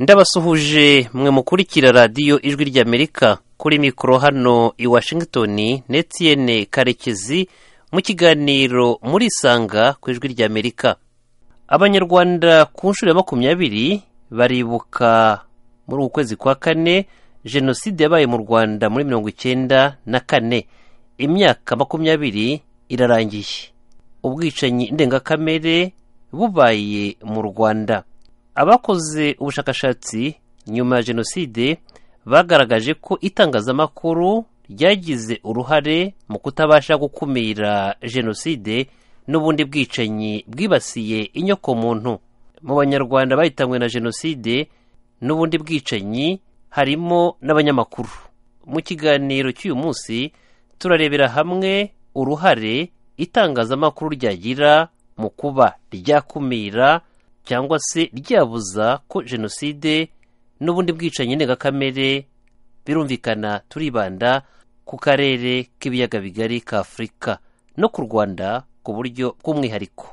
ndabasuhuje mwe mukurikira radiyo ijwi ry'amerika kuri mikoro hano i washington netiyene karekezi mu kiganiro muri isanga ku ijwi ry'amerika abanyarwanda ku nshuro ya makumyabiri baribuka muri uku kwezi kwa kane jenoside yabaye mu rwanda muri mirongo icyenda na kane imyaka makumyabiri irarangiye ubwicanyi ndengakamere bubaye mu rwanda abakoze ubushakashatsi nyuma ya jenoside bagaragaje ko itangazamakuru ryagize uruhare mu kutabasha gukumira jenoside n'ubundi bwicanyi bwibasiye inyokomuntu mu banyarwanda bahitanywe na jenoside n'ubundi bwicanyi harimo n'abanyamakuru mu kiganiro cy'uyu munsi turarebera hamwe uruhare itangazamakuru ryagira mu kuba ryakumira cyangwa se ryabuza ko jenoside n'ubundi bwicanyi ndengakamere birumvikana turibanda ku karere k'ibiyaga bigari ka afurika no ku rwanda ku buryo bw'umwihariko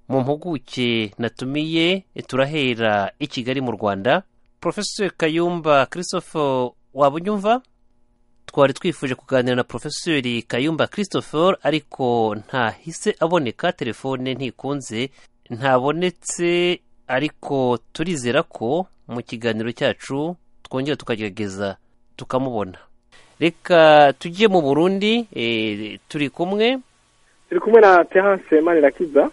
mu mpuguke natumiye turahera i kigali mu rwanda porofeseri kayumba christophe waba unyumva twari twifuje kuganira na porofeseri kayumba christopher ariko ntahise aboneka telefone ntikunze ntabonetse ariko turizera ko mu kiganiro cyacu twongera tukagerageza tukamubona reka tujye mu burundi turi kumwe turi kumwe na tehanse manirakiza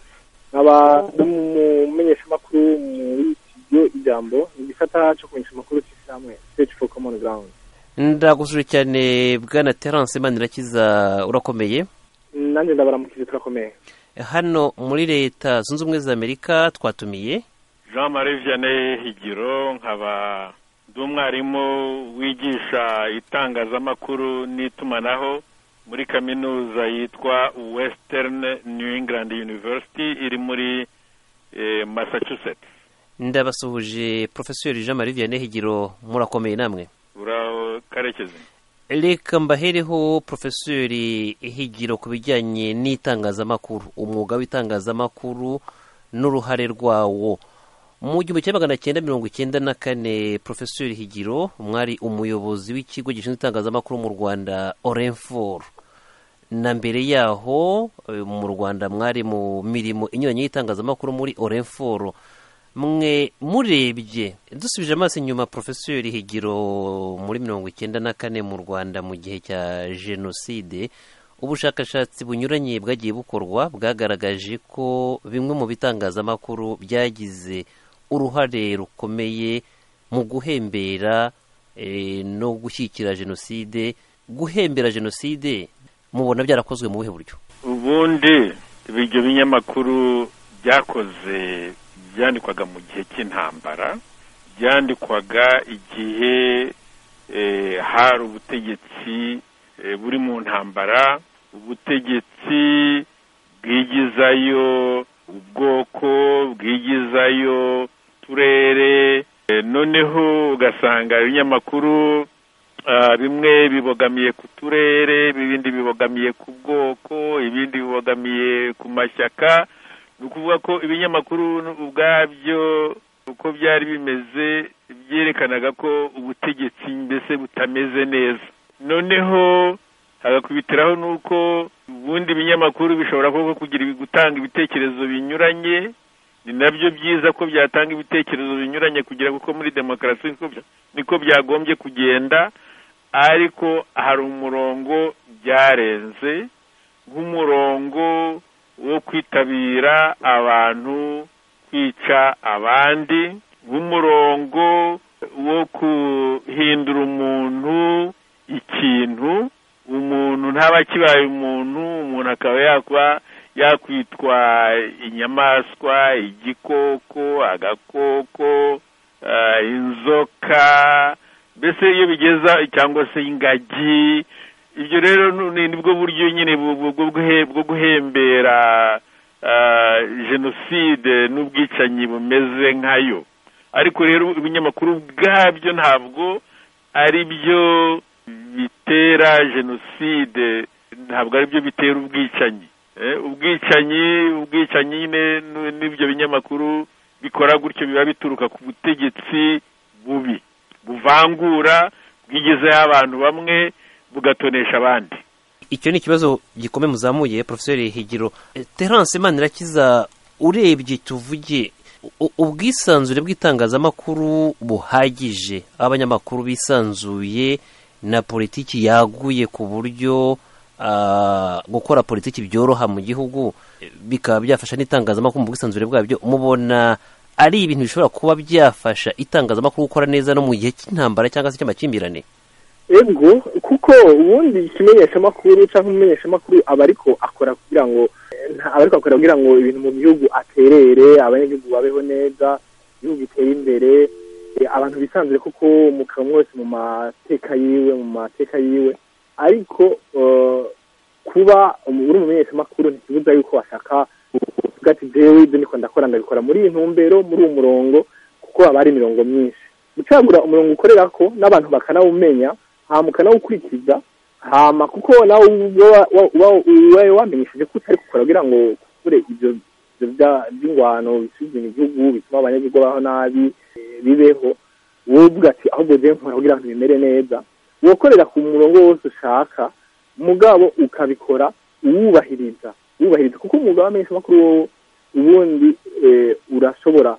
nkaba umumenyeshamakuru muri studio ijambo ni igisata cyo kumenyesha amakuru cy'isiramu stage for common ground ndagusuje cyane bwana terance manirakiza urakomeye nanjye ndabaramukije turakomeye hano muri leta zunze ubumwe za amerika twatumiye jean marie vianney higiro nkaba ndi umwarimu wigisha itangazamakuru n'itumanaho muri kaminuza yitwa western new england university iri muri massachusetts ndabasuhuje porofesori jean marie vianney higiro murakomeye namwe urakarekeze reka mbahereho porofesori higiro ku bijyanye n'itangazamakuru umwuga w'itangazamakuru n'uruhare rwawo mu gihumbi kimwe magana cyenda mirongo icyenda na kane porofesori higiro mwari umuyobozi w'ikigo gishinzwe itangazamakuru mu rwanda orenforo na mbere yaho mu rwanda mwari mu mirimo inyuranye y'itangazamakuru muri orenforo mwe murebye dusubije amaso inyuma porofesori higiro muri mirongo icyenda na kane mu rwanda mu gihe cya jenoside ubushakashatsi bunyuranye bwagiye bukorwa bwagaragaje ko bimwe mu bitangazamakuru byagize uruhare rukomeye mu guhembera no gushyigikira jenoside guhembera jenoside mubona byarakozwe mu buhe buryo ubundi ibyo binyamakuru byakoze byandikwaga mu gihe cy'intambara byandikwaga igihe hari ubutegetsi buri mu ntambara ubutegetsi bwigizayo ubwoko bwigizayo turere noneho ugasanga ibinyamakuru bimwe bibogamiye ku turere ibindi bibogamiye ku bwoko ibindi bibogamiye ku mashyaka ni ukuvuga ko ibinyamakuru ubwabyo uko byari bimeze byerekanaga ko ubutegetsi mbese butameze neza noneho hagakubitiraho n'uko ubundi ibinyamakuru bishobora kuba kugira gutanga ibitekerezo binyuranye ni nabyo byiza ko byatanga ibitekerezo binyuranye kugira kuko muri demokarasi niko byagombye kugenda ariko hari umurongo byarenze nk'umurongo wo kwitabira abantu kwica abandi nk'umurongo wo guhindura umuntu ikintu umuntu ntaba akibaye umuntu umuntu akaba yakwa yakwitwa inyamaswa igikoko agakoko inzoka mbese iyo bigeza cyangwa se ingagi ibyo rero nibwo buryo nyine bwo guhembera jenoside n'ubwicanyi bumeze nkayo ariko rero ibinyamakuru ubwabyo ntabwo ari byo bitera jenoside ntabwo ari byo bitera ubwicanyi ubwicanyi ubwicanyi n'ibyo binyamakuru bikora gutyo biba bituruka ku butegetsi bubi buvangura bwigezeho abantu bamwe bugatonesha abandi icyo ni ikibazo gikomeye muzamuye porofeseri higiro terance manirakiza urebye tuvuge u- ubwisanzure bw'itangazamakuru buhagije abanyamakuru bisanzuye na politiki yaguye ku buryo ah, gukora politiki byoroha mu gihugu eh, bikaba byafasha n'itangazamakuru mu bwisanzure bwabyo mubona ari ibintu bishobora kuba byafasha itangazamakuru gukora neza no mu gihe cy'intambara cyangwa se cy'amakimbirane ego kuko ubundi ikimenyeshamakuru cyangwa umumenyeshamakuru aba ariko akora kugira ngo nta- aba ariko akora kugira ngo ibintu mu gihugu aterere abanyagihugu babeho neza igihugu gitere imbere eh, abantu bisanzure kuko mu kanwa wese mu mateka yiwe mu mateka yiwe ariko eh, kuba umu- uri umumenyeshamakuru ntikibuza yuko washaka kuvuga ati jewe ibyo niko ndakora ndabikora muri iyi ntumbero muri uwo murongo kuko haba hari imirongo myinshi gucagura umurongo ukorera ko n'abantu bakanawumenya hama ukanawukurikiza hama kuko nawe ubwo wa- wa- wa- ubaye wamenyesheje ko utari gukora kugira ngo ukure ibyo ibyo bya- by'ingwano bisuzuma igihugu bituma abanyagihugu baho nabi eh, bibeho wowe uvuga ati ahubwo je nkora kugira ngo bimere neza wokorera ku murongo wose ushaka mugabo ukabikora uwubahiriza uwubahiriza kuko umwuga w'amenyeshamakuru wowe ubundi eh, urashobora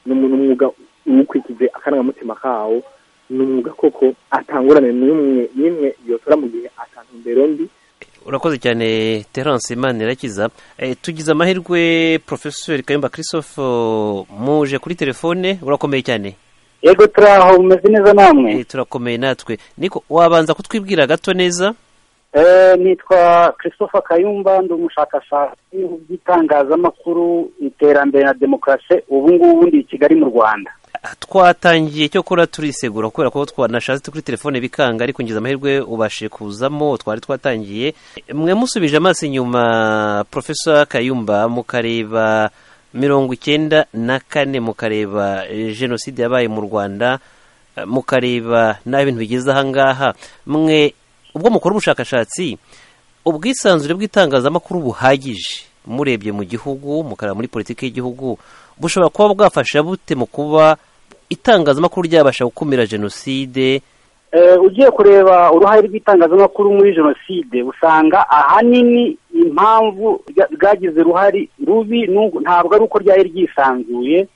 ni umuntu umwuga uwukurikije akarangamutima kawo ni umwuga koko atangurane n'umwe n'imwe yotora mu gihe atantumbero mbi urakoze cyane terance imana irakiza Eh, tugize amahirwe porofesori kayumba christophe muje kuri telefone urakomeye cyane yego turaho bumeze neza namwe Eh, turakomeye natwe niko wabanza kutwibwira gato neza Eh, nitwa christopher kayumba ndi umushakashatsi mu by'itangazamakuru iterambere na demokarasi ubu ngubu ndi i kigali mu rwanda Ah, twatangiye cyo kora turisegura kubera ko twanashatse kuri telefone bikanga ariko ngize amahirwe ubashe kuzamo twari twatangiye mwe musubije amaso inyuma profesa kayumba mukareba mirongo icyenda na kane mukareba eh, jenoside yabaye mu rwanda eh, mukareba n'aho ibintu bigeze ahangaha mwe ubwo mukora ubushakashatsi ubwisanzure bw'itangazamakuru buhagije murebye mu gihugu mukareba muri politiki y'igihugu bushobora kuba bwafasha bute mu kuba itangazamakuru ryabasha gukumira jenoside Eh, ugiye kureba uruhare rw'itangazamakuru muri jenoside usanga ahanini impamvu rya- rwagize uruhare rubi ni uko- ntabwo ari uko ryari ryisanzuye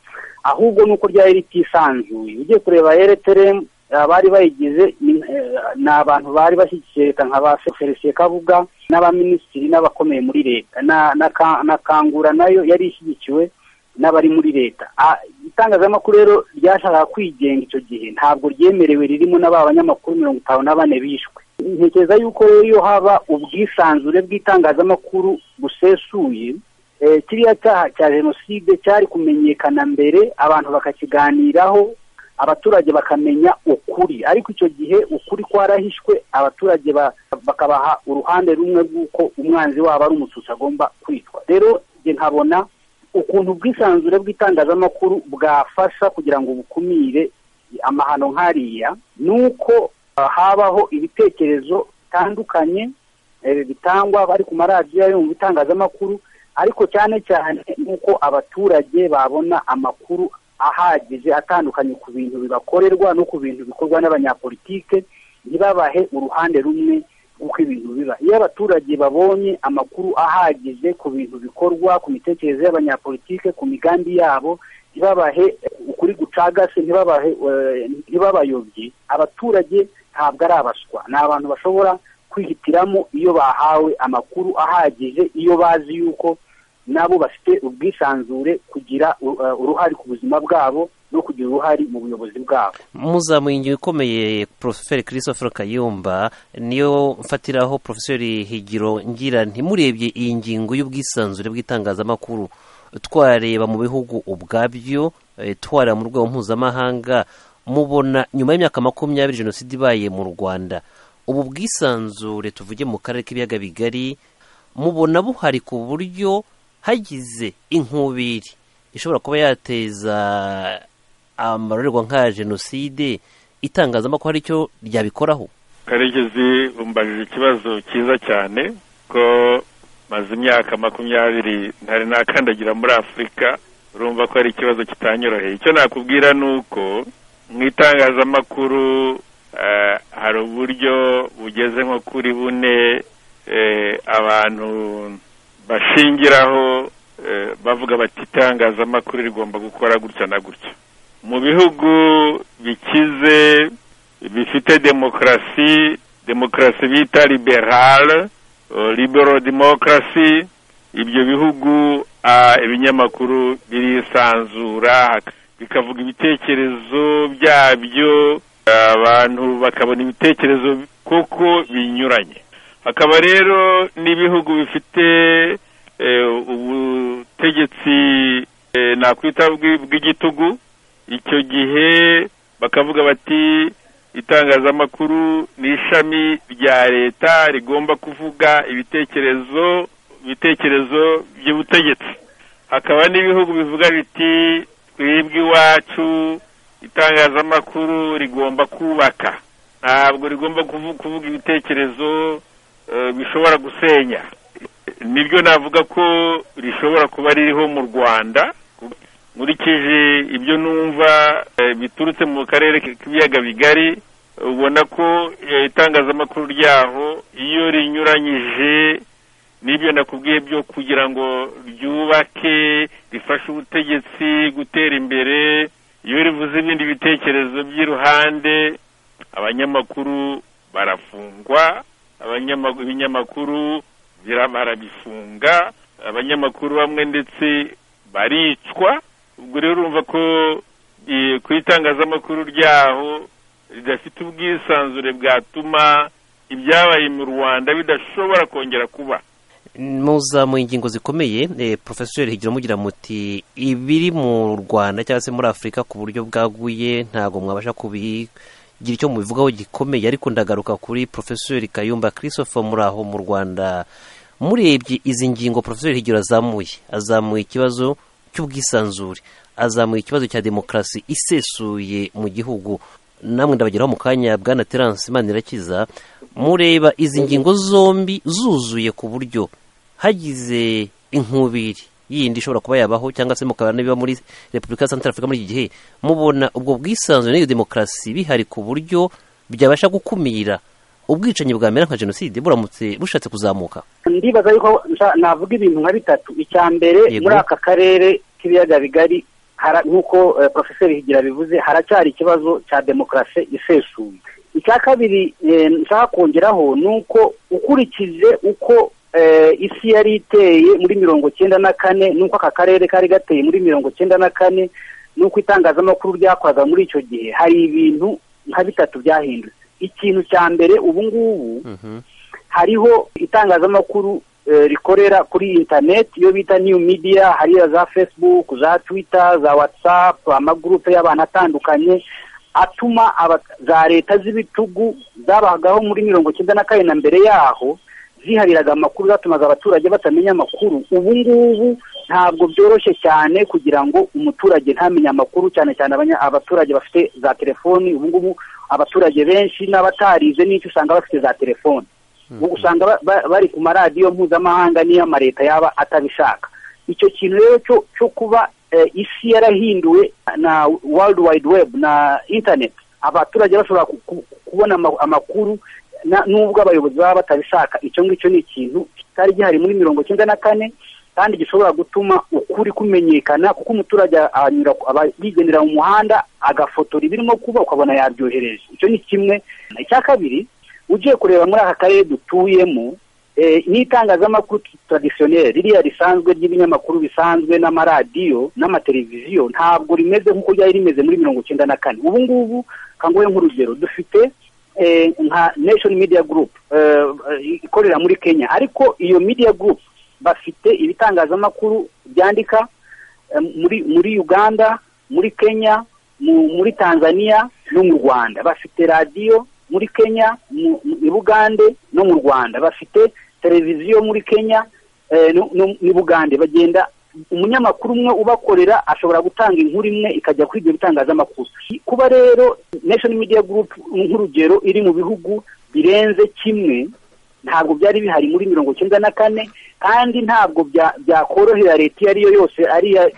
ahubwo ni uko ryari ritisanzuye ugiye kureba rtrm abari bayigize ni- eh, ni abantu bari bashyigikiye leta nka ba felicien kabuga n'abaminisitiri n'abakomeye muri leta na, na, Ka- na kangura nayo yari ishyigikiwe n'abari muri leta Ah, itangazamakuru rero ryashakaga kwigenga icyo gihe ntabwo ryemerewe ririmo na ba banyamakuru mirongo itanu na bane bishwe ntekereza yuko rero iyo haba ubwisanzure bw'itangazamakuru busesuye eh, kiriya cyaha cya jenoside cyari kumenyekana mbere abantu bakakiganiraho abaturage bakamenya ukuri ariko icyo gihe ukuri kwarahishwe abaturage ba- bakabaha uruhande rumwe rw'uko umwanzi wabo ari umututsi agomba kwitwa rero njye nkabona ukuntu ubwisanzure bw'itangazamakuru bwafasha kugira ngo bukumire amahano nk'ariya ni uko ah, habaho ibitekerezo bitandukanye eh, bitangwa bari ku maradiyo yo mu bitangazamakuru ariko cyane cyane nuko abaturage babona amakuru ahagije atandukanye ku bintu bibakorerwa no ku bintu bikorwa n'abanyapolitike ntibabahe uruhande rumwe rw'uko ibintu biba iyo abaturage babonye amakuru ahagije ku bintu bikorwa ku mitekerereze y'abanyapolitike ku migambi yabo ntibabahe ukuri gucagase ntibabahe eh, ntibabayobye abaturage ntabwo ari abaswa ni abantu bashobora kwihitiramo iyo bahawe amakuru ahagije iyo bazi yuko nabo bafite ubwisanzure kugira u- eh, uruhare ku buzima bwabo no kugira uruhare mu buyobozi bwabo muzamuye ingingo ikomeye poroferi christopher kayumba niyo mfatiraho poroferi higiro ngira ntimurebye iyi ngingo y'ubwisanzure bw'itangazamakuru twareba mu bihugu ubwabyo eh, twareba mu rwego mpuzamahanga mubona nyuma y'imyaka makumyabiri jenoside ibaye mu rwanda ubu bwisanzure tuvuge mu karere k'ibiyaga bigari mubona buhari ku buryo hagize inkubiri ishobora kuba yateza amarorerwa nka jenoside itangazamakuru ari cyo ryabikoraho karekezi umbajije ikibazo cyiza cyane ko maze imyaka makumyabiri ntari nakandagira muri afurika urumva ko ari ikibazo kitanyoroheye icyo nakubwira ni uko mu itangazamakuru hari uburyo bugeze nko kuri bune abantu bashingiraho bavuga bati itangazamakuru rigomba gukora gutya na gutya mu bihugu bikize bifite demokarasi demokarasi bita liberale libero demokarasi ibyo bihugu ibinyamakuru birisanzura bikavuga ibitekerezo byabyo abantu bakabona ibitekerezo koko binyuranye hakaba rero n'ibihugu bifite ubutegetsi nakwita bw'igitugu icyo gihe bakavuga bati itangazamakuru ni ishami rya leta rigomba kuvuga ibitekerezo ibitekerezo by'ubutegetsi hakaba n'ibihugu bivuga biti twebwe iwacu itangazamakuru rigomba kubaka ntabwo rigomba kuvuga ibitekerezo bishobora gusenya nibyo navuga ko rishobora kuba ririho mu rwanda nkurikije ibyo numva biturutse mu karere k'ibiyaga bigari ubona ko itangazamakuru ryaho iyo rinyuranyije n'ibyo nakubwiye byo kugira ngo ryubake rifashe ubutegetsi gutera imbere iyo rivuze ibindi bitekerezo by'iruhande abanyamakuru barafungwa ibinyamakuru barabifunga abanyamakuru bamwe ndetse baricwa ubwo rero urumva ko ku itangazamakuru ryaho ridafite ubwisanzure bwatuma ibyabaye mu rwanda bidashobora kongera kuba muzamuye ingingo zikomeye porofesori higira mugira muti ibiri mu rwanda cyangwa se muri afurika ku buryo bwaguye ntabwo mwabasha kubigira icyo mubivugaho gikomeye ariko ndagaruka kuri porofesori kayumba christophe muri aho mu rwanda murebye izi ngingo porofesori higira azamuye azamuye ikibazo cy'ubwisanzure azamuye ikibazo cya demokarasi isesuye mu gihugu namwe ndabageraho mu kanya bwana terance manirakiza mureba izi ngingo zombi zuzuye ku buryo hagize inkubiri yindi ishobora kuba yabaho cyangwa se mukabana n'ibiba muri repubulika ya santara afurika muri iki gihe mubona ubwo bwisanzure n'iyo demokarasi bihari ku buryo byabasha gukumira ubwicanyi bwamera nka jenoside buramutse bushatse kuzamuka ndibaza yuko navuga ibintu nka bitatu icya mbere muri aka karere k'ibiyaga bigari nk'uko porofeseri higira bivuze haracyari ikibazo cya demokarasi isesuye icya kabiri nshaka kongeraho ni uko ukurikije uko isi yari iteye muri mirongo cyenda na kane n'uko aka karere kari gateye muri mirongo cyenda na kane n'uko itangazamakuru ryakoraga muri icyo gihe hari ibintu nka bitatu byahindutse ikintu cya mbere ubu ngubu hariho itangazamakuru rikorera kuri interineti iyo bita niyu midiya hariya za fesibuku za twita za watsapu amagurupe y'abantu atandukanye atuma za leta z'ibitugu zabagaho muri mirongo icyenda na kane na mbere yaho zihariraga amakuru zatumaga abaturage batamenya amakuru ubu ngubu ntabwo byoroshye cyane kugira ngo umuturage ntamenye amakuru cyane cyane abaturage bafite za telefoni ubu ngubu abaturage benshi n'abatarize n'icyo usanga bafite za telefoni usanga bari ku maradiyo mpuzamahanga n'iyo amaleta yaba atabishaka icyo kintu rero cyo kuba isi yarahinduwe na world wide web na internet abaturage bashobora kubona amakuru n'ubwo abayobozi baba batabishaka icyo ngicyo ni ikintu kitari gihari muri mirongo icyenda na kane kandi gishobora gutuma ukuri kumenyekana kuko umuturage yigendera mu muhanda agafotora ibirimo kuba ukabona yabyohereje icyo ni kimwe icya kabiri ugiye kureba muri aka karere dutuyemo n'itangazamakuru tradisiyoneri ririya risanzwe ry'ibinyamakuru bisanzwe n'amaradiyo n'amateleviziyo ntabwo rimeze nk'uko ryari rimeze muri mirongo icyenda na kane ubu ngubu kanguhe nk'urugero dufite nka nation media group ikorera muri kenya ariko iyo media group bafite ibitangazamakuru byandika muri muri uganda muri kenya muri tanzania no mu rwanda bafite radiyo muri kenya i bugande no mu rwanda bafite televiziyo muri kenya ni bugande bagenda umunyamakuru umwe ubakorera ashobora gutanga inkuru imwe ikajya kuri ibyo bitangazamakuru kuba rero nation media group nk'urugero iri mu bihugu birenze kimwe ntabwo byari bihari muri mirongo icyenda na kane kandi ntabwo byakorohera leta iyo ari yo yose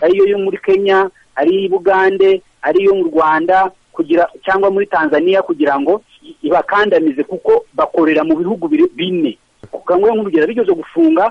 ariyo yo muri kenya ari i bugande ariyo mu rwanda kugira cyangwa muri tanzania kugira ngo ibakandamize kuko bakorera mu bihugu biri- bine kangwe nk'urugero bigeze gufunga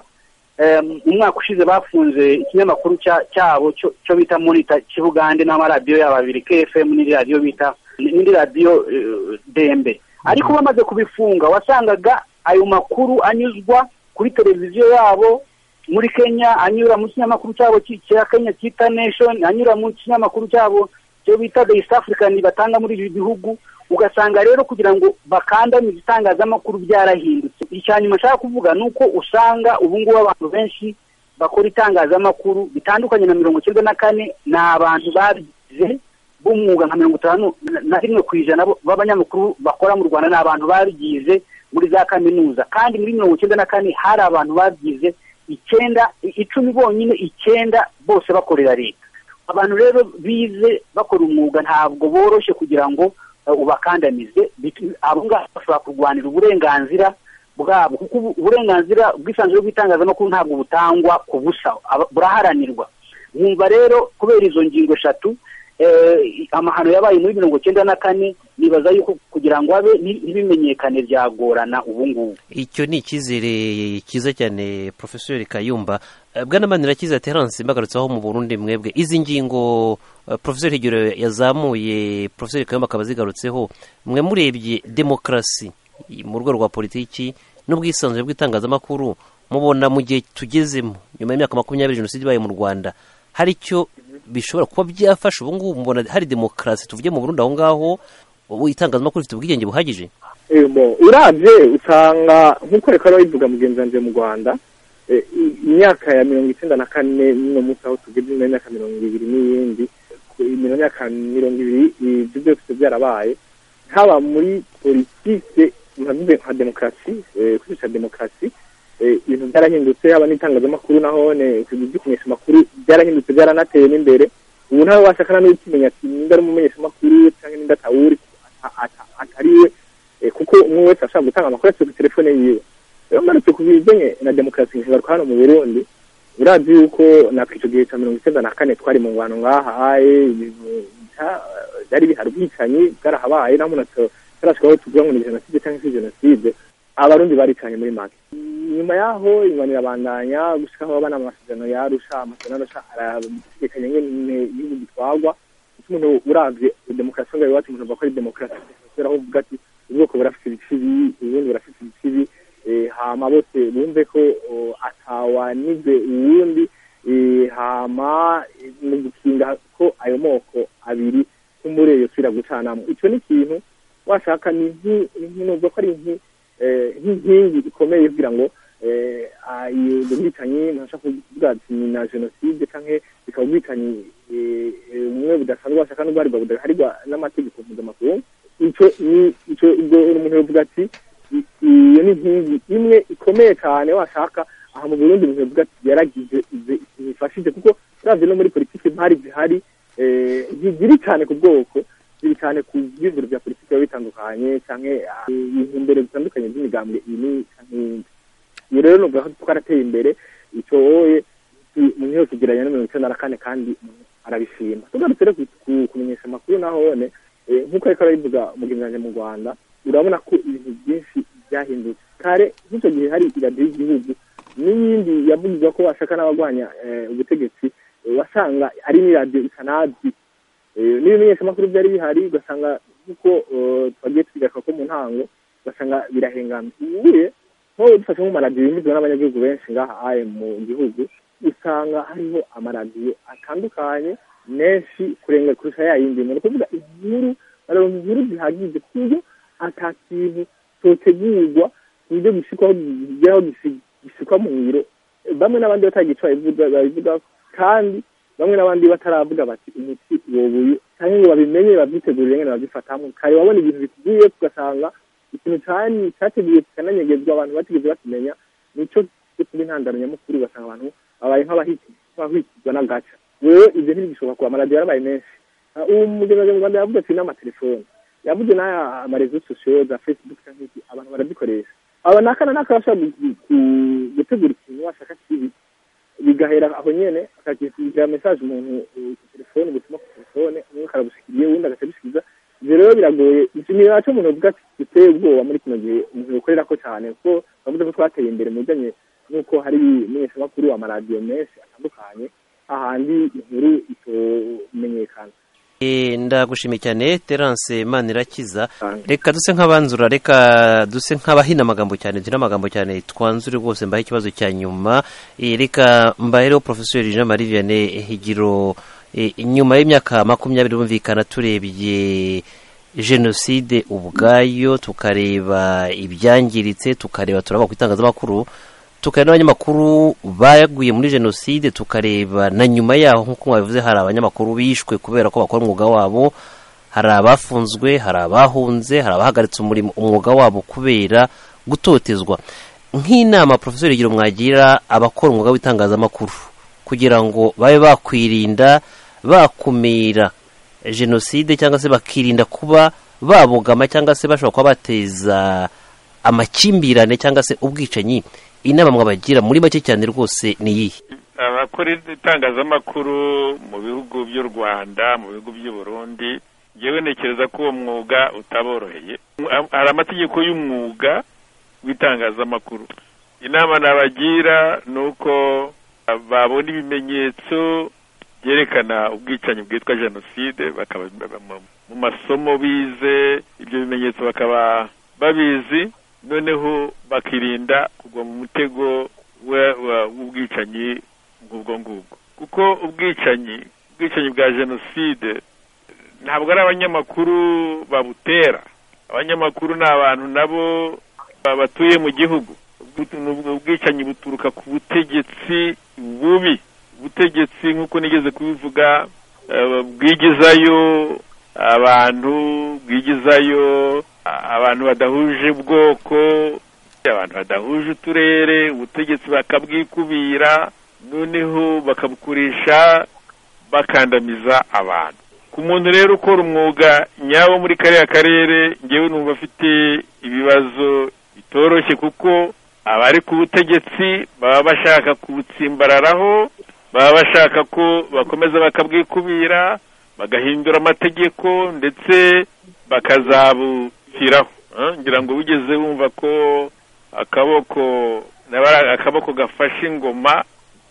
em, umwaka ushize bafunze ikinyamakuru cya- cyabo cyo cyo bita monita kibugande n'amaradiyo yabo abiri kfm n'indi radiyo bita n'indi radiyo eh, dembe ariko bamaze kubifunga wasangaga ayo makuru anyuzwa kuri televiziyo yabo muri kenya anyura mu kinyamakuru cyabo ki- cya kenya cyita nation anyura mu kinyamakuru cyabo cyo bita the east african batanga muri ibi bihugu ugasanga rero kugira ngo bakandamize itangazamakuru byarahindutse icya nyuma nshaka kuvuga ni uko usanga ubu ngubu abantu benshi bakora itangazamakuru bitandukanye na mirongo icyenda na kane ni abantu babize b'umwuga nka mirongo itanu na- na rimwe ku ijana bo- b'abanyamakuru bakora mu rwanda ni abantu babigize muri za kaminuza kandi muri mirongo icyenda na kane hari abantu babyize icyenda i- icumi bonyine icyenda bose bakorera leta abantu rero bize bakora umwuga ntabwo boroshye kugira ngo eh, ubakandamize Bitu- abo ngabo bashobora kurwanira uburenganzira bwabo kuko ubu- uburenganzira bw'isanzure bw'itangazamakuru ntabwo butangwa ku busa aba- buraharanirwa nkumva rero kubera izo ngingo eshatu eh, amahano yabaye muri mirongo icyenda na kane nibaza yuko kugira ngo abe nti- ntibimenyekane byagorana ubu ngubu icyo ni icyizere cyiza cyane porofesori kayumba Eh, bwana manirakiza terance mbagarutseho mu burundi mwebwe izi ngingo eh, porofesori higiro yazamuye porofesori kayumba akaba azigarutseho mwe murebye demokarasi i- mu rwego rwa politiki n'ubwisanzure bw'itangazamakuru mubona mu gihe tugezemo nyuma y'imyaka makumyabiri jenoside ibaye mu rwanda hari icyo bishobora kuba byafasha ubu ngubu mubona hari demokarasi tuvuge mu burundi aho ngaho ubu itangazamakuru rifite ubwigenge buhagije Emo, urabye usanga nk'uko reka bivuga mugenzi wanjye mu rwanda eh, i- imyaka ya mirongo icyenda na kane n'uno munsi aho tugeze ino myaka mirongo ibiri n'iyindi ku- ino myaka mirongo ibiri ibyo byose byarabaye haba muri politike navuze nka demokarasi eh, kwicisha demokarasi eh, ibintu byarahindutse haba n'itangazamakuru naho kumenyesha amakuru byarahindutse byaranateye n'imbere ubu ntawe washakana n'ukimenya ati nimba ari umumenyeshamakuru cyangwa nimba atawuri ata- ata- atari we Eh, kuko umwe wese ashobora gutanga amakuru afite kuri telefone yiwe rero mbarutse ku bijyanye na demokarasi nshobora ko hano mu burundi urazi yuko natwe icyo gihe cya mirongo icyenda na kane twari mu ngwano ngahaye ibintu bya- byari bihari ubwicanyi bwarahabaye naho umuntu ato- atarashika aho tuvuga ngo ni jenoside cyangwa si jenoside abarundi baricanye muri make nyuma yaho ingwano irabandanya gushika aho abana amasezerano yarusha amasezerano arusha arabitegekanya nyine ibihugu bitwagwa ese umuntu urabye demokarasi ngaho iwacu umuntu avuga ko ari demokarasi kubera aho uvuga ati ubwoko burafite ibikibi ubundi burafite ibikibi eh, hama bose bumve ko oh, atawanize uwundi eh, hama eh, mu gukinga ko ayo moko abiri ko muri eyo twira gucanamo icyo ni ikintu washaka ni nki- ni nki- nubwo ko ari nki- eh, nk'inkingi ikomeye kugira ngo eh, ayo bwicanyi ntashaka kuvuga ati ni na jenoside cyangwa bikaba ubwicanyi eh, eh, bumwe budasanzwe washaka n'ubwo hari budaharirwa n'amategeko mpuzamakungu icyo ni icyo ubwo umuntu yavuga ati i- iyo ni inkingi imwe ikomeye cyane washaka aha mu burundi umuntu yavuga ati yaragize ize- zifashije kuko uravye no muri politiki impari zihari eh, ntiziri cyane ku bwoko ziri cyane ku byizero bya politiki biba bitandukanye cyangwa ibihumbere bitandukanye by'imigambwe iyi n'iyi canke iyindi iyo rero nuvuga ko twarateye imbere icyo wowe umuntu yose ugereranya na mirongo icyenda na kane kandi umuntu arabishima tugarutse rero ku- ku- kumenyesha amakuru naho none eh, nk'uko ariko arabivuga mugenzi wanjye mu rwanda urabona ko ibintu byinshi byahindutse kare nk'icyo gihe hari iradiyo y'igihugu n'iyindi yavugirwa ko bashaka n'abagwanya eh, ubutegetsi eh, wasanga ari n'iradiyo itanazi Eh, n'ibimenyeshamakuru byari bihari ugasanga nk'uko eh, twagiye tubigaruka ko mu ntango ugasanga birahengamye ubuye nk'ubu dufashe nk'amaradiyo yemezwa n'abanyagihugu benshi ngaha aye mu gihugu usanga hariho amaradiyo atandukanye menshi kurenga kurusha ya yindi ni ukuvuga inkuru bararonka inkuru zihagije ku buryo ata kintu cyotegurwa ku buryo gishikwaho gigeraho gishikwa mu ngiro bamwe n'abandi batagica babivuga- babivugaho kandi bamwe n'abandi bataravuga bati umuti wobuye cyangwa ngo babimenye babyitegurire ngene babyifatamwe kare wabona ibintu bikugiye ugasanga ikintu cyane cyateguye kikananyegezwa abantu batigeze bakimenya nico kuba intandaro nyamukuru ugasanga abantu babaye nk'abahiti- nk'abahwikirwa n'agaca rero ibyo ntibigishobora kuba amaradiyo yarabaye menshi Ah, ubu mugenzi mu rwanda yavuga ati n'amatelefone yavuze n'aya amarezo sosiyo za facebook cyangwa iki abantu barazikoresha aba naka na naka bashobora gu- gu- gutegura ikintu washaka kibi bigahera aho nyene akagira message umuntu eh, ku telefone ubutumwa ku telefone umwe karabushyikiriye uwundi akabushyikiriza rero biragoye izi ni nacyo umuntu avuga ati duteye ubwoba muri kino gihe umuntu ukorera ko cyane kuko bavuze ko twateye imbere mu bijyanye n'uko hari imenyeshamakuru amaradiyo menshi atandukanye ahandi inkuru itomenyekana ndagushimiye cyane terance manirakiza reka duse nk'abanzura reka duse nk'abahina amagambo cyane dushyira amagambo cyane twanzure rwose mbahe ikibazo cya nyuma Eh, reka mbahereho porofesori jean marie vianney higiro Eh, inyuma y'imyaka makumyabiri bumvikana turebye jenoside ubwayo tukareba ibyangiritse tukareba turaba ku itangazamakuru tukareba n'abanyamakuru baguye muri jenoside tukareba na nyuma yaho nk'uko mwabivuze hari abanyamakuru bishwe kubera ko bakora umwuga wabo hari abafunzwe hari abahunze hari abahagaritse umurimo umwuga wabo kubera gutotezwa nk'inama porofesori igira mwagira abakora umwuga w'itangazamakuru kugira ngo babe bakwirinda bakumira jenoside cyangwa se bakirinda kuba babogama cyangwa se bashobora kuba bateza amakimbirane cyangwa se ubwicanyi inama mwabagira muri make cyane rwose ni iyihe abakora itangazamakuru mu bihugu by'u rwanda mu bihugu by'i burundi njyewe ntekereza ko uwo mwuga utaboroheye hari amategeko y'umwuga w'itangazamakuru inama nabagira ni uko babona ibimenyetso byerekana ubwicanyi bwitwa jenoside bakaba mu- mu masomo bize ibyo bimenyetso bakaba babizi noneho bakirinda kugwa mu mutego we- wa- w'ubwicanyi ngubwo ngubwo kuko ubwicanyi ubwicanyi bwa jenoside ntabwo ari abanyamakuru babutera abanyamakuru ni abantu nabo ba- batuye mu gihugu Ubwi- ni ubwo ubwicanyi buturuka ku butegetsi bubi ubutegetsi nk'uko nigeze kubivuga eh, bwigizayo abantu bwigizayo a- abantu badahuje ubwoko abantu badahuje uturere ubutegetsi bakabwikubira noneho bakabukoresha bakandamiza abantu ku muntu rero ukora umwuga nyawo muri kariya karere ngewe numva afite ibibazo bitoroshye kuko abari ku butegetsi baba bashaka kubutsimbararaho baba bashaka ko bakomeza bakabwikubira bagahindura amategeko ndetse bakazabushyiraho Eh, ngira ngo wigeze wumva ko akaboko nabara- akaboko gafashe ingoma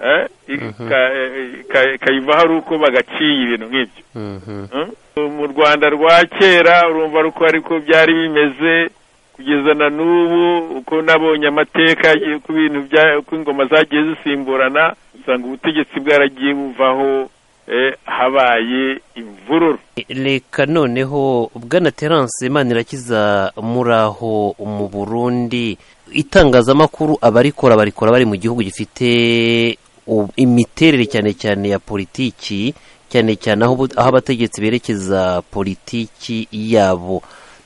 eh, ika- ika- ikayivaho ari uko bagaciye ibintu nk'ibyo Mm. mu rwanda rwa kera urumva uko ariko byari bimeze kugeza na n'ubu uko nabonye amateka y- ku bintu bya- uko ingoma zagiye zisimburana usanga ubutegetsi bwaragiye buvaho eh, habaye imvururu reka noneho bwana terance manirakiza muri aho mu burundi itangazamakuru abarikora barikora bari mu gihugu gifite u- imiterere cyane cyane ya politiki cyane cyane aho ubu- aho abategetsi berekeza politiki yabo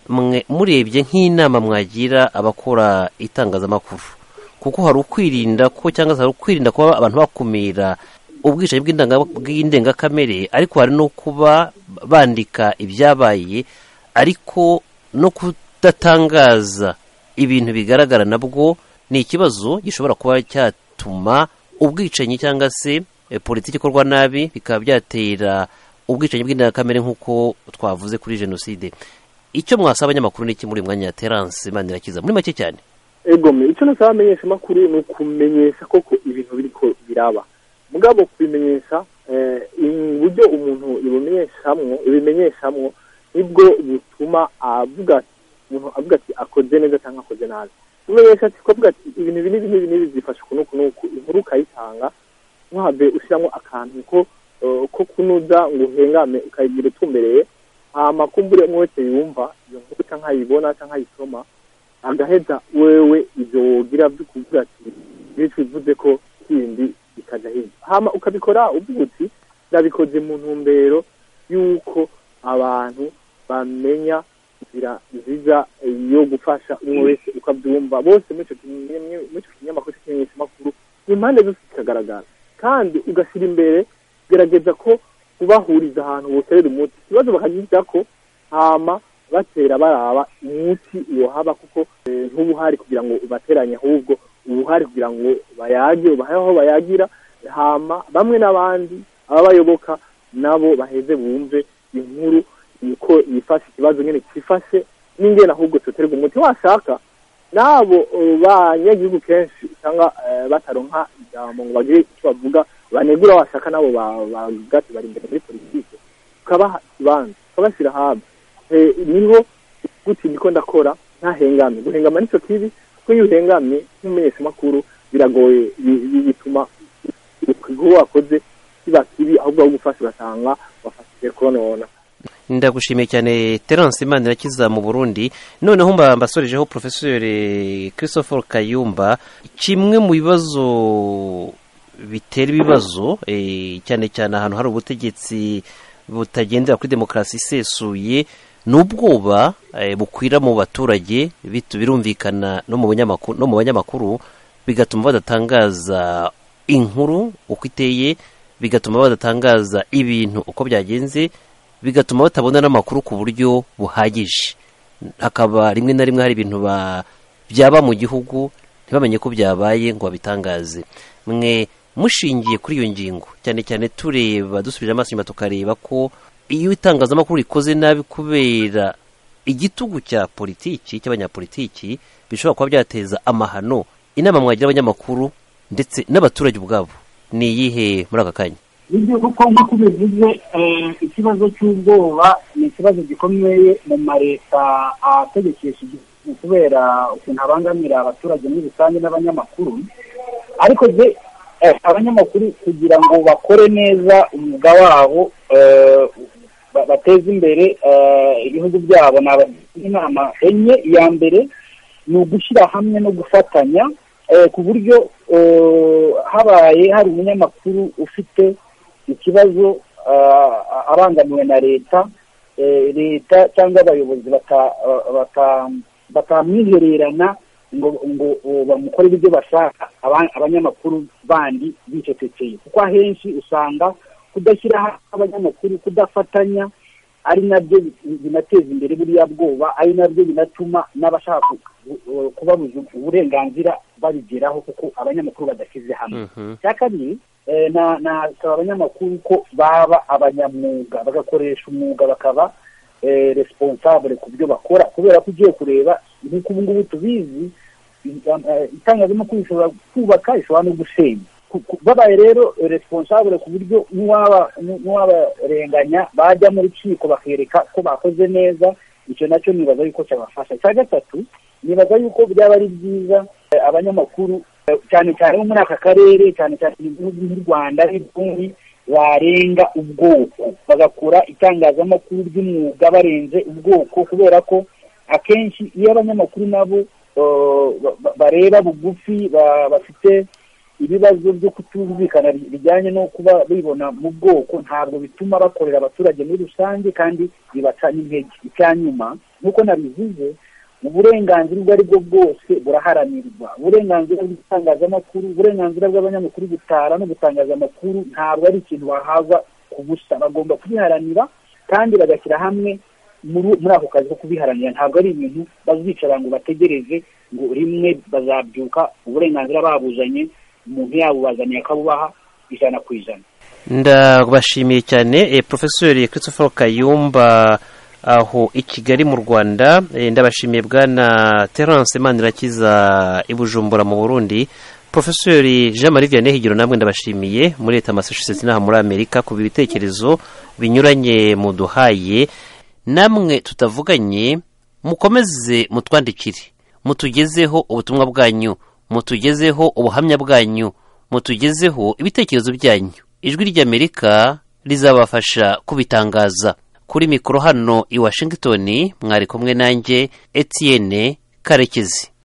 mwe murebye nk'inama mwagira abakora itangazamakuru kuko hari ukwirinda ko cyangwa se hari ukwirinda kuba abantu bakumira ubwicanyi bw'indanga- bw'indengakamere ariko hari no kuba bandika ibyabaye ariko no kudatangaza ibintu bigaragara nabwo ni ikibazo gishobora kuba cyatuma ubwicanyi cyangwa se eh, politiki ikorwa nabi bikaba byatera ubwicanyi bw'indengakamere nk'uko twavuze kuri jenoside icyo mwasaba abanyamakuru ni iki muri uyu mwanya ya terance manirakiza muri make cyane egome icyo nasaba abamenyeshamakuru ni ukumenyesha koko ibintu biriko biraba mugabo kubimenyesha eh, uburyo umuntu ibimenyeshamwo ibimenyeshamwo nibwo butuma avuga ati- umuntu avuga ati akoze neza cyangwa akoze nabi kumenyesha ati ko avuga ati ibintu ibi n'ibi n'ibi n'ibi byifashe uku n'uku n'uku inkuru ukayitanga ntuhave ushyiramo akantu ko eh, ko kunuza ngo uhengame ukayigira utumbereye hama kumbure umwe wese yumva iyo nkuru cyangwa ayibona cyangwa ayisoma agaheza wewe ibyo wogira byo kuvuga ati bityo bivuze ko kindi bikajya hirya hama ukabikora uvuga uti ndabikoze mu ntumbero y'uko abantu bamenya inzira nziza yo gufasha umwe wese uko abyumva bose muri icyo kinye- muri icyo kinyamakuru cyangwa ikinyamakuru impande zose kikagaragara kandi ugashyira imbere gerageza ko ubahuriza ahantu boterera umuti ikibazo bakagira ko hama batera baraba umuti wohaba kuko eh, ntuba uhari kugira ngo ubateranye ahubwo uba uhari kugira ngo bayage ubahe aho bayagira hama bamwe n'abandi ababayoboka nabo baheze bumve inkuru yuko yifashe ikibazo nyine cyifashe n'ingena ahubwo tuterwa umuti washaka n'abo banyagihugu kenshi usanga bataronka ijambo ngo bagire icyo bavuga banegura washaka n'abo bavuga ati bari imbere muri politiki tukabaha ikibanza tukabashyira hamwe niho guti niko ndakora ntahengamye guhengama nicyo kibi kuko iyo uhengamye nk'umumenyeshamakuru biragoye bituma igikorwa wakoze kiba kibi ahubwo aho gufasha ugasanga wafashije konona ndagushimiye cyane terence imana irakiza mu burundi noneho mba mbasorejeho porofesori christopher kayumba kimwe mu bibazo bitera ibibazo cyane cyane ahantu hari ubutegetsi butagendera kuri demokarasi isesuye n'ubwoba bukwira mu baturage birumvikana no mu banyamakuru bigatuma badatangaza inkuru uko iteye bigatuma badatangaza ibintu uko byagenze bigatuma batabona n'amakuru ku buryo buhagije hakaba rimwe na rimwe hari ibintu byaba mu gihugu ntibamenye ko byabaye ngo babitangaze mwe mushingiye kuri iyo ngingo cyane cyane tureba dusubije amaso inyuma tukareba ko iyo itangazamakuru rikoze nabi kubera igitugu cya politiki cy'abanyapolitiki bishobora kuba byateza amahano inama mwagira abanyamakuru ndetse n'abaturage ubwabo ni iyihe muri aka kanya nibyo kuko nk'uko ubivuze ikibazo cy'ubwoba ni ikibazo gikomeye mu mareta ategekesha igihugu kubera ukuntu abangamira abaturage muri rusange n'abanyamakuru ariko abanyamakuru kugira ngo bakore neza umwuga wabo bateze imbere ibihugu byabo ni abagira inama enye iya mbere ni ugushyira hamwe no gufatanya ku buryo habaye hari umunyamakuru ufite ikibazo abangamiwe na leta leta cyangwa abayobozi batamwihererana ngo ngo bamukorere ibyo bashaka abanyamakuru bandi bicecekeye kuko ahenshi usanga kudashyira abanyamakuru kudafatanya ari nabyo binateza imbere buriya bwoba ari nabyo binatuma n'abashaka kubabuza uburenganzira babigeraho kuko abanyamakuru badashyize hamwe icya kabiri nasaba abanyamakuru ko baba abanyamwuga bagakoresha umwuga bakaba responsable ku byo bakora kubera ko ugiye kureba nk'uko ubu ngubu tubizi itangazamakuru ishobora kubaka ishobora no gusenya babaye rero responsable ku buryo n'uwabarenganya bajya mu rukiko bakereka ko bakoze neza icyo nacyo nibaza yuko cyabafasha icya gatatu nibaza yuko byaba ari byiza abanyamakuru cyane cyane bo muri aka karere cyane cyane ibihugu nk'u rwanda n'ibindi barenga ubwoko bagakora itangazamakuru ry'umwuga barenze ubwoko kubera ko akenshi iyo abanyamakuru nabo bareba bugufi bafite ibibazo byo kutumvikana bijyanye no kuba bibona mu bwoko ntabwo bituma bakorera abaturage muri rusange kandi bibaca n'intege icya nyuma nk'uko nabivuze uburenganzira ubwo ari bwo bwose buraharanirwa uburenganzira bw'itangazamakuru uburenganzira bw'abanyamakuru gutara no gutangaza amakuru ntabwo ari ikintu bahabwa ku busa bagomba kubiharanira kandi bagashyira hamwe muri ako kazi ko kubiharanira ntabwo ari ibintu bazicara ngo bategereze ngo rimwe bazabyuka uburenganzira babuzanye umuntu yabubazaniye akabubaha ijana ku ijana ndabashimiye cyane porofesori christopher kayumba aho i kigali mu rwanda ndabashimiye bwana terence manirakiza i bujumbura mu burundi porofesori jean marie vianney higiro namwe ndabashimiye muri leta massachusetts n'aha muri amerika ku bitekerezo binyuranye muduhaye namwe tutavuganye mukomeze mutwandikire mutugezeho ubutumwa bwanyu mutugezeho ubuhamya bwanyu mutugezeho ibitekerezo byanyu ijwi ry'amerika rizabafasha kubitangaza kuri mikoro hano i washington mwari kumwe nanjye etienne karekezi